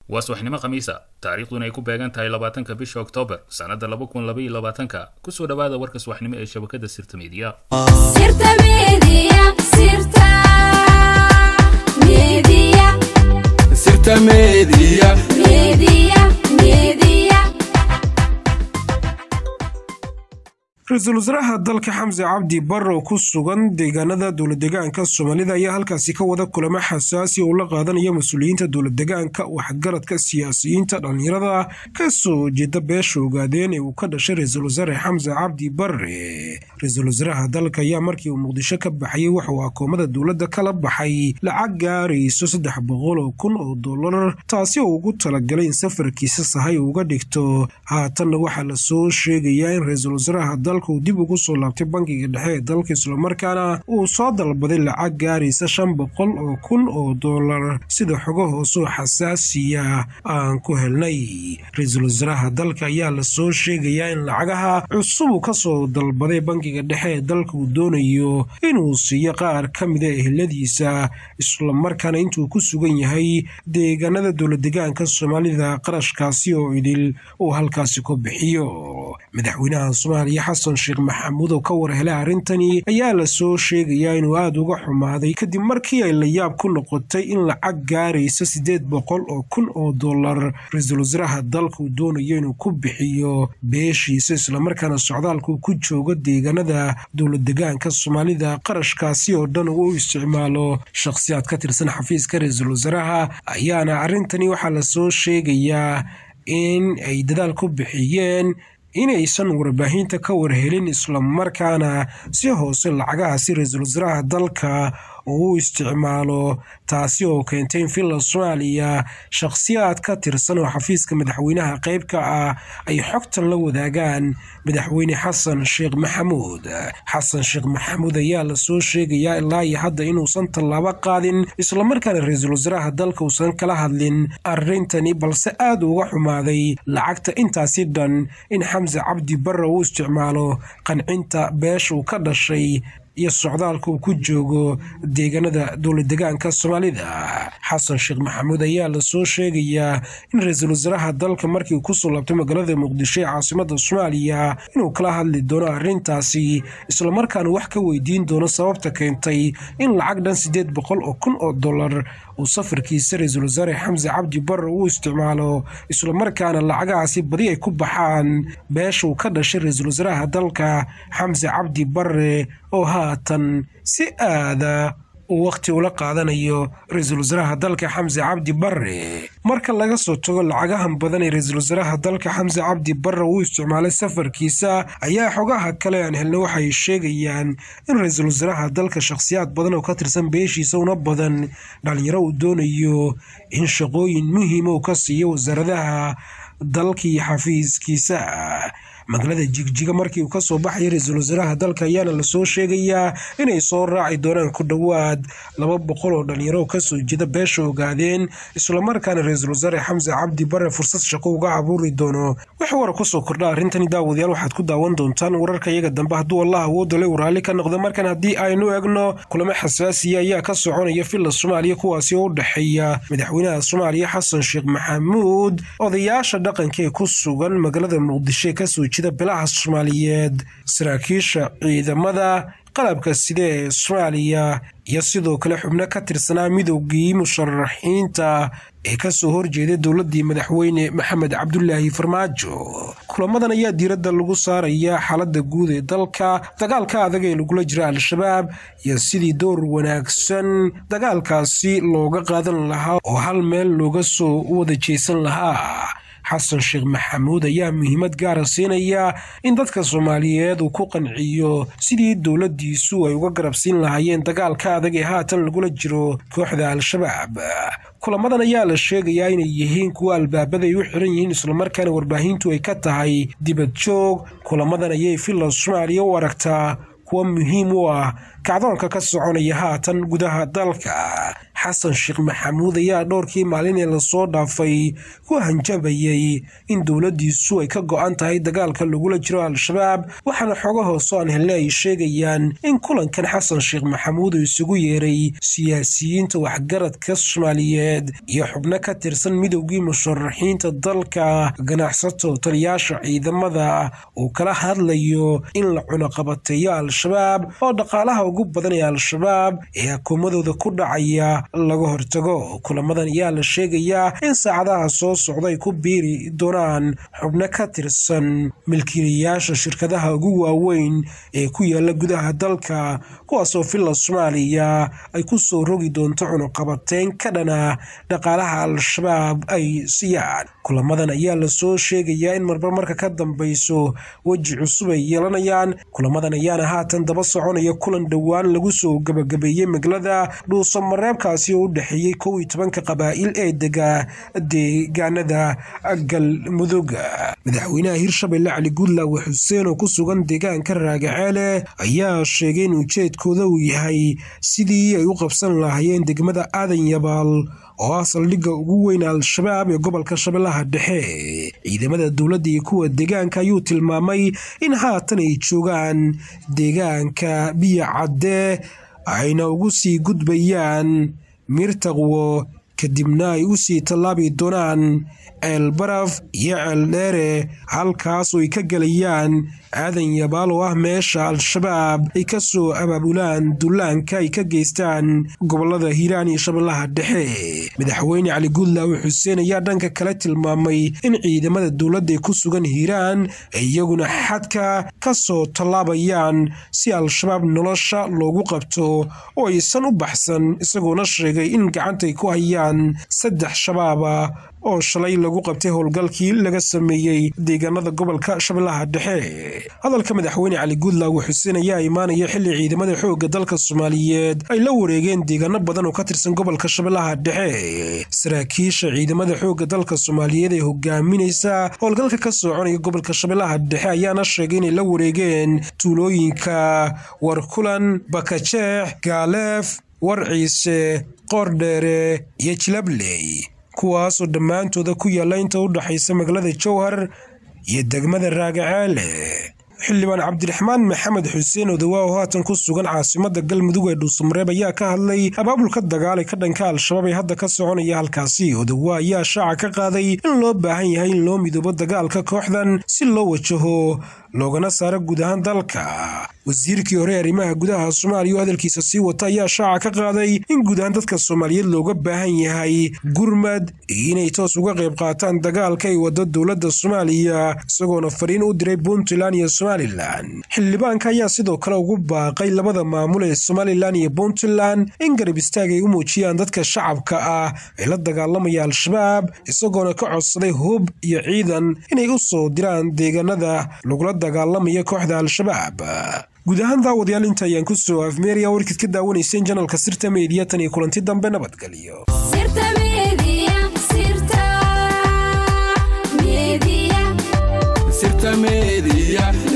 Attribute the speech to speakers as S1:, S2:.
S1: waa subaxnimo khamiisa taariikhduna ay ku beegan tahay labaatanka bisha oktoobar sannadda laba kun laba iyo labaatanka kusoo dhowaada warka subaxnimo ee shabakadda sirta miidiya
S2: Sirta Media.
S3: ra-iisul wasaaraha dalka xamse cabdi barrow ku sugan deegaanada dowladdegaanka soomaalida ayaa halkaasi ka wada kulamo xasaasi oo la qaadanaya mas-uuliyiinta dowladdegaanka waxgaradka siyaasiyiinta dhallinyarada ka soo jeeda beesha ogaadeen ee uu ka dhashay ra-iisul wasaare xamse cabdi barre ra-iisul wasaaraha dalka ayaa markii uu muqdisho ka baxayay waxauu akoomada dowladda kala baxay lacag gaarayso saddex boqol oo kun oo dollar taasi oo ugu talagalay in safarkiisa sahay uga dhigto haatanna waxaa lasoo sheegayaa in ra-iisul wasaaraha dalka uu dib ugu soo laabtay bankiga dhexe ee dalka islamarkaana uu soo dalbaday lacag gaaraysa shan boqol oo kun oo dollar sida xogo hoosoo xasaasiya aan ku helnay ra-iisul wasaaraha dalka ayaa lasoo sheegayaa in lacagaha cusub uu kasoo dalbaday bankiga dhexe ee dalka uu doonayo inuu siiyo qaar ka mida eheladiisa islamarkaana intuu ku sugan yahay deegaanada dowladdegaanka soomaalida qarashkaasi oo idil uu halkaasi ku bixiyo madaxweynaha soomaaliya xasan sheekh maxamuud oo ka war helay arrintani ayaa lasoo sheegayaa inuu aada uga xumaaday kadib markii ay la yaab ku noqotay in lacag gaaraysa siddeed boqol oo kun oo dollar ra-iisul wasaaraha dalka uu doonayo inuu ku bixiyo beeshiisa islamarkaana socdaalkuu ku joogo deegaanada dowladdegaanka soomaalida qarashkaasi oo dhan uu u isticmaalo shakhsiyaad ka tirsan xafiiska ra-iisul wasaaraha ayaana arrintani waxaa lasoo sheegayaa in ay dadaal ku bixiyeen inaysan warbaahinta ka warhelin islamarkaana si hoose lacagahaasi ra-iisul wasaaraha dalka uu u isticmaalo taasi oo keentay in finland soomaaliya shakhsiyaad ka tirsan oo xafiiska madaxweynaha qayb ka ah ay xogtan la wadaagaan madaxweyne xasan sheekh maxamuud xasan sheekh maxamuud ayaa lasoo sheegayaa ilaa iyo hadda inuusan tallaabo qaadin islamarkaana ra-iisul wasaaraha dalka uusan kala hadlin arrintani balse aada uga xumaaday lacagta intaasi dhan in xamse cabdi barre uu isticmaalo qancinta beesha uu ka dhashay iyo socdaalka uu ku joogo deegaanada dowladdegaanka soomaalida xasan sheekh maxamuud ayaa lasoo sheegayaa in ra-iisul wasaaraha dalka markii uu kusoo laabtay magaalada muqdisho ee caasimada soomaaliya inuu kala hadli doono arrintaasi islamarkaana wax ka weydiin doono sababta keentay in lacag dhan siddeed boqol oo kun oo dollar uu safarkiisa ra-iisul wasaare xamse cabdi barre uu isticmaalo islamarkaana lacagahaasi badi ay ku baxaan beesha uu ka dhashay ra-iisul wasaaraha dalka xamse cabdi barre oo haatan si aada uu wakhti ula qaadanayo ra-iisul wasaaraha dalka xamse cabdi barre marka laga soo tago lacagahan badan ee ra-iisul wasaaraha dalka xamse cabdi barre uu isticmaalay safarkiisa ayaa xogaha kale aan helna waxay sheegayaan in ra-iisul wasaaraha dalka shakhsiyaad badan oo ka tirsan beeshiisa una badan dhalinyaro uu doonayo in shaqooyin muhiima uu ka siiyo wasaaradaha dalkii xafiiskiisa magaalada jigjiga markii uu kasoo baxaya ra-iisul wasaaraha dalka ayaana lasoo sheegayaa inay soo raaci doonaan ku dhowaad laba boqol oo dhalinyaro oo kasoo jeeda beesha ogaadeen islamarkaana ra-iisul wasaare xamse cabdi bare fursad shaqo uga abuuri doono wax wara kusoo kordha arrintani daawadayaal waxaad ku daawan doontaan wararka iyaga dambe hadduu allah awoodo le uu raalli ka noqdo markan haddii aynu egno kulamo xasaasiya ayaa ka soconaya filla soomaaliya kuwaasi oo u dhexeeya madaxweynaha soomaaliya xasan sheekh maxamuud odayaasha dhaqanka ee ku sugan magaalada muqdisho ee kasoo jida bilaha soomaaliyeed saraakiisha ciidamada qalabka side ee soomaaliya iyo sidoo kale xubno ka tirsanaa midoogii musharaxiinta ee kasoo horjeeday dowladii madaxweyne maxamed cabdulaahi farmaajo kulamadan ayaa diiradda lagu saaraya xaalada guud ee dalka dagaalka adag ee lagula jira al-shabaab iyo sidii door wanaagsan dagaalkaasi looga qaadan lahaa oo hal meel looga soo wada jeesan lahaa xasan sheekh maxamuud ayaa muhiimad gaara siinaya in dadka soomaaliyeed uu ku qanciyo sidii dowladdiisu ay uga garabsiin lahaayeen dagaalka adag ee haatan lagula jiro kooxda al-shabaab kulamadan ayaa la sheegayaa inay yihiin kuwa albaabada ay u xiran yihiin islamarkaana warbaahintu ay ka tahay dibad joog kulamadan ayay filla soomaaliya u aragtaa kuwa muhiim u ah kacdoonka ka soconaya haatan gudaha dalka xasan sheekh maxamuud ayaa dhowrkii maalin ee lasoo dhaafay ku hanjabayay in dowladdiisu ay ka go-an tahay dagaalka lagula jiro al-shabaab waxaana xooga hoose aan helne ay sheegayaan in kulankan xasan sheekh maxamuud uu isugu yeeray siyaasiyiinta waxgaradka soomaaliyeed iyo xubno ka tirsan midowgii musharaxiinta dalka ganacsato taliyaasha ciidamada uu kala hadlayo in la cunaqabateeyo al-shabaab oo dhaqaalaha ugu badan ee al-shabaab ee akuumadooda ku dhacaya laga hortago kulamadan ayaa la sheegayaa in saacadaha soo socda ay ku biiri doonaan xubno ka tirsan milkiilayaasha shirkadaha ugu waaweyn ee ku yaala gudaha dalka kuwaasoo villa soomaaliya ay ku soo rogi doonto cunuqabateyn ka dhana dhaqaalaha al-shabaab ay siiyaan kulamadan ayaa lasoo sheegayaa in marba marka ka dambayso weji cusub ay yeelanayaan kulamadan ayaana haatan daba soconaya kulan dhowaan lagu soo gabagabeeyey maglada dhuusamareebkaasi oo u dhexeeyey kow iyo tobanka qabaa'il ee dega deegaanada galmudug madaxweynaha hirshabelle cali guudlaawe xuseen oo ku sugan deegaanka raagaceele ayaa sheegay in ujeedkooda uu yahay sidii ay u qabsan lahaayeen degmada aadan yabaal oo ah saldhigga ugu weyn al-shabaab ee gobolka shabeellaha dhexe ciidamada dowladda iyo kuwa deegaanka ayuu tilmaamay in haatan ay joogaan deegaanka biyo cadde ayna ugu sii gudbayaan mirtaqwo kadibna ay u sii tallaabi doonaan ceel baraf iyo ceel dheere halkaas oo ay ka gelayaan aadan yabaal oo ah meesha al-shabaab ay ka soo abaabulaan dullaanka ay ka geystaan gobolada hiiraan iyo shabeellaha dhexe madaxweyne cali guudlaawe xuseen ayaa dhanka kale tilmaamay in ciidamada dowladda ee ku sugan hiiraan ay iyaguna xadka ka soo tallaabayaan si al-shabaab nolosha loogu qabto oo aysan u baxsan isagoona sheegay in gacantay ku hayaan saddex shabaaba oo shalay lagu qabtay howlgalkii laga sameeyey deegaanada gobolka shabeellaha dhexe hadalka madaxweyne cali guudlaawe xuseen ayaa imaanaya xilli ciidamada xoogga dalka soomaaliyeed ay la wareegeen deegaano badan oo ka tirsan gobolka shabeellaha dhexe saraakiisha ciidamada xoogga dalka soomaaliyeed ee hogaaminaysa howlgalka ka soconaya gobolka shabeellaha dhexe ayaana sheegay inay la wareegeen tuulooyinka warkulan bakajeex gaaleef warciise qoordheere iyo jilabley kuwaasoo dhammaantooda ku yaalla inta u dhaxaysa magaalada jowhar iyo degmada raagaceele xildhibaan cabdiraxmaan maxamed xuseen odawaa oo haatan ku sugan caasimada galmudug ee dhuusamareeb ayaa ka hadlay abaabulka dagaalay ka dhanka al-shabaab ee hadda ka soconaya halkaasi odawaa ayaa shaaca ka qaaday in loo baahan yahay in loo midoobo dagaalka kooxdan si loo wajaho loogana saaro guud ahaan dalka wasiirkii hore arrimaha gudaha soomaaliya oo hadalkiisa sii wata ayaa shaaca ka qaaday in guud ahaan dadka soomaaliyeed looga baahan yahay gurmad iyo inay toos uga qayb qaataan dagaalka ay wado dowladda soomaaliya isagoona fariin u diray puntland iyo somalilan xildhibaanka ayaa sidoo kale ugu baaqay labada maamul ee somalilan iyo puntland in garab istaag ay u muujiyaan dadka shacabka ah ee la dagaalamaya al-shabaab isagoona ka codsaday hub iyo ciidan inay u soo diraan deegaanada lagula dagaalamaya kooxda al-shabaab guud ahaan daawadayaal inta ayaan ku soo afmeeraya warkid ka daawanayseen janalka sirta meediya tan iyo kulanti dambe nabadgelyo
S2: sirta media